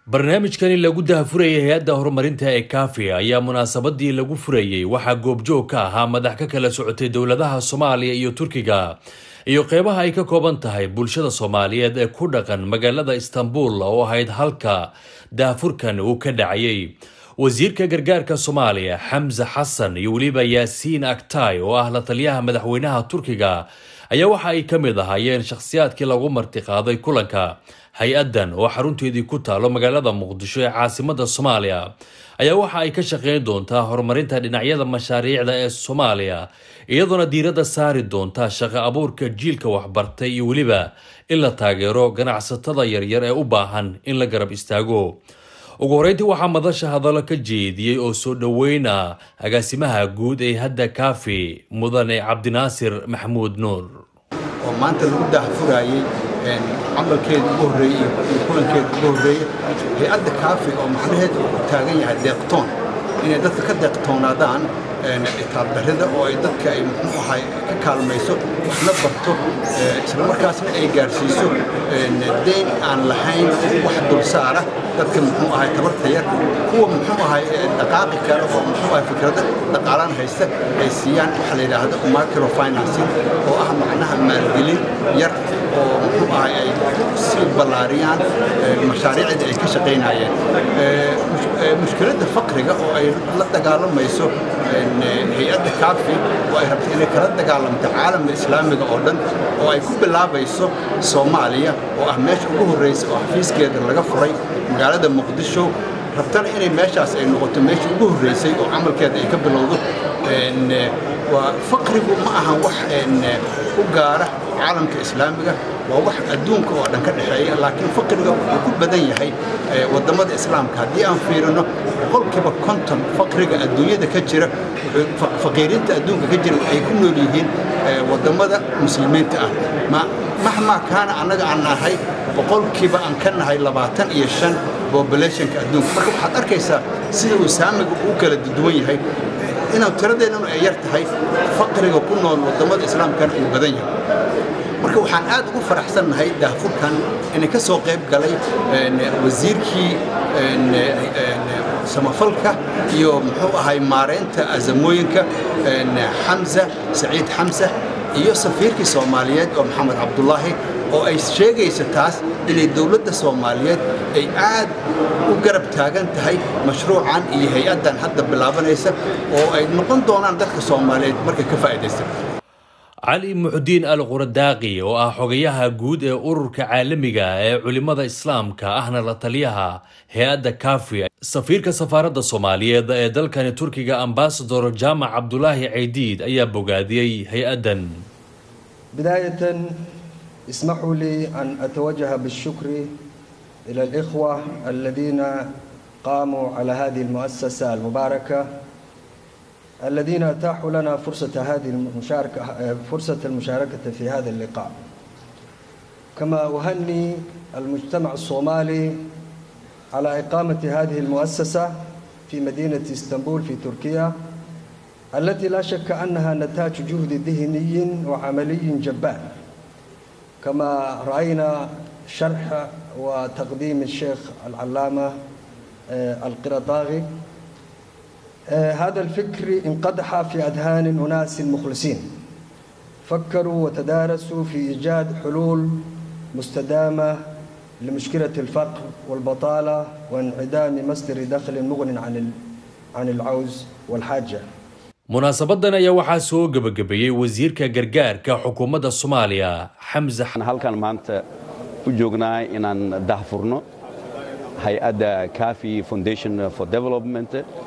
barnaamijkani lagu dahafurayay hay-adda horumarinta ee kaafi ayaa munaasabadii lagu furayey waxaa goobjoog ka ahaa madax ka kala socotay dowladaha soomaaliya iyo turkiga iyo qeybaha ay ka kooban tahay bulshada soomaaliyeed ee ku dhaqan magaalada istanbul oo ahayd halka daafurkan uu ka dhacayay wasiirka gargaarka soomaaliya xamse xasan iyo weliba yaasiin aktay oo ah la taliyaha madaxweynaha turkiga ayaa waxa ay ka mid ahaayeen shakhsiyaadkii lagu martiqaaday kulanka hay-addan oo xarunteedii ku taalo magaalada muqdisho ee caasimada soomaaliya ayaa waxa ay ka shaqeyn doontaa horumarinta dhinacyada mashaariicda ee soomaaliya iyadoona diiradda saari doonta shaqo abuurka jiilka waxbartay iyo weliba in la taageero ganacsatada yaryar ee u baahan in la garab istaago ugu horeyntii waxaa madasha hadallo ka jeediyey oo soo dhoweyna agaasimaha guud ee hadda kaafi mudane cabdinaasir maxamuud nuur oo maanta lagu daahfurayey camalkeeda ugu horreeyey iyo kulankeeda ugu horreeyey hay-adda kaafi oo macnaheedu uu taagan yahay deeqtoon inay dadka ka deeqtoonaadaan itaabdarrida oo ay dadka ay muxuu ahay ka kaalmayso waxna barto isla markaasna ay gaarsiiso deyn aan lahayn wax dulsaara dadka muxuu ahay tabarta yar kuwa muxuu ahay dhaqaaqi kale oo muxuu ahay fikrada dhaqaalaan haysta ay siiyaan waxa la yidhaahdo microfinancing oo ah macnaha maalgelin yar oo muxuu ahay ay sii ballaariyaan mashaariicda ay ka shaqaynayeen mushkiladda faqriga oo ay la dagaalamayso hay-adda kaafi oo ay rabto inay kala dagaalamto caalamka islaamiga oo dhan oo ay ku bilaabayso soomaaliya oo ah meesha ugu horreysa oo xafiiskeeda laga furay magaalada muqdisho rabtana inay meeshaas ay noqoto meesha ugu horreysay oo camalkeeda ay ka bilowdo waa faqrigu ma ahan wax u gaara caalamka islaamiga waa wax adduunka oo dhan ka dhexeeya laakiin faqriga wuxuu ku badan yahay waddamada islaamka haddii aan fiirino boqolkiiba konton faqriga adduunyada ka jira faqiiriinta adduunka ka jira waxay ku nool yihiin waddamada muslimiinta ah mahmaa kaana annaga aan nahay boqolkiiba aan ka nahay labaatan iyo shan populationka adduunka marka waxaad arkaysaa sida uu saamiga uu kala duwan yahay inuu tiradeennanu ay yar tahay faqriga ku nool waddamada islaamkana uu badan yahay marka waxaan aad ugu faraxsannahay daafurkan inay ka soo qayb galay wasiirkii samafalka iyo muxuu ahay maareynta azamooyinka xamsa saciid xamsa iyo safiirkii soomaaliyeed oo maxamed cabdulaahi oo ay sheegaysa taas inay dowladda soomaaliyeed ay aad u garab taagan tahay mashruucan iyo hay-addan hadda bilaabanaysa oo ay noqon doonaan dadka soomaaliyeed markay ka faa'iidaysta cali muxudiin al quradaaqi oo ah xogayaha guud ee ururka caalamiga ee culimada islaamka ahna la taliyaha hay-adda kaafi safiirka safaaradda soomaaliyeed ee dalkani turkiga ambasador jaamac cabdulaahi caydiid ayaa bogaadiyey hay-addan بداية اسمحوا لي أن أتوجه بالشكر إلى الإخوة الذين قاموا على هذه المؤسسة المباركة الذين أتاحوا لنا فرصة هذه المشاركة فرصة المشاركة في هذا اللقاء كما أهني المجتمع الصومالي على إقامة هذه المؤسسة في مدينة اسطنبول في تركيا التي لا شك أنها نتاج جهد ذهني وعملي جبار كما رأينا شرح وتقديم الشيخ العلامة القرطاغي هذا الفكر انقدح في أذهان أناس مخلصين فكروا وتدارسوا في إيجاد حلول مستدامة لمشكلة الفقر والبطالة وانعدام مصدر دخل مغن عن عن العوز والحاجة munaasabadan ayaa waxaa soo gebagabeeyey wasiirka gargaarka xukuumadda soomaaliya xamse halkan maanta u joognaa inaan dahfurno hay-adda cafi foundation for development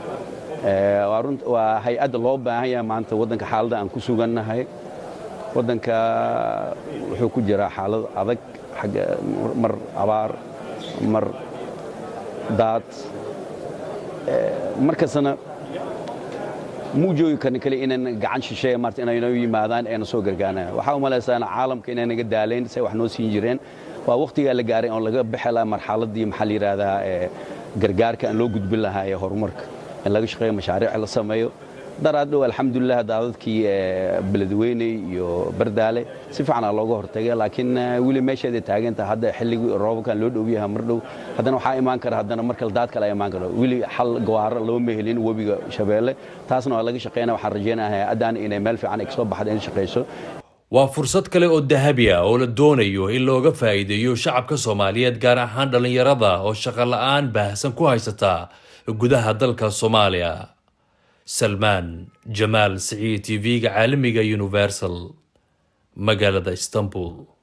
waa hay-adda loo baahan yahay maanta waddanka xaaladda aan ku sugannahay waddanka wuxuu ku jiraa xaalad adag xagga mar abaar mar daad markastana muu joogi karni kale inaan gacan shisheeya maarta inayno yimaadaan eena soo gargaarnaan waxaa u malaysaa caalamka inay naga daalayn say wax noo siin jireen waa wakhtigaa la gaaray oo laga bixi lahaa marxaladdii maxaa la yidhaahdaa gargaarka aan loo gudbin lahaa ee horumarka in laga shaqeeyo mashaariic la sameeyo daraad dhow alxamdulilah daadadkii beledweyne iyo bardaale si fiicanaa looga hortagay laakiin weli meesheeda taagantaha hadda xilligii roobabkan loo dhow yahay mar dhow haddana waxaa imaan kara haddana mar kale daad kale imaan karo weli xal gawaaro looma helin webiga shabeelle taasna waa laga shaqeynaya waxaan rajeynayaa hay-addan inay meel fiican ay kasoo baxda in shaqeyso waa fursad kale oo dahabi ah oo la doonayo in looga faa'iideeyo shacabka soomaaliyeed gaar ahaan dhallinyarada oo shaqo la-aan baahsan ku haysata gudaha dalka soomaaliya salmaan jamaal siciid t v-ga caalamiga universal magaalada istanbul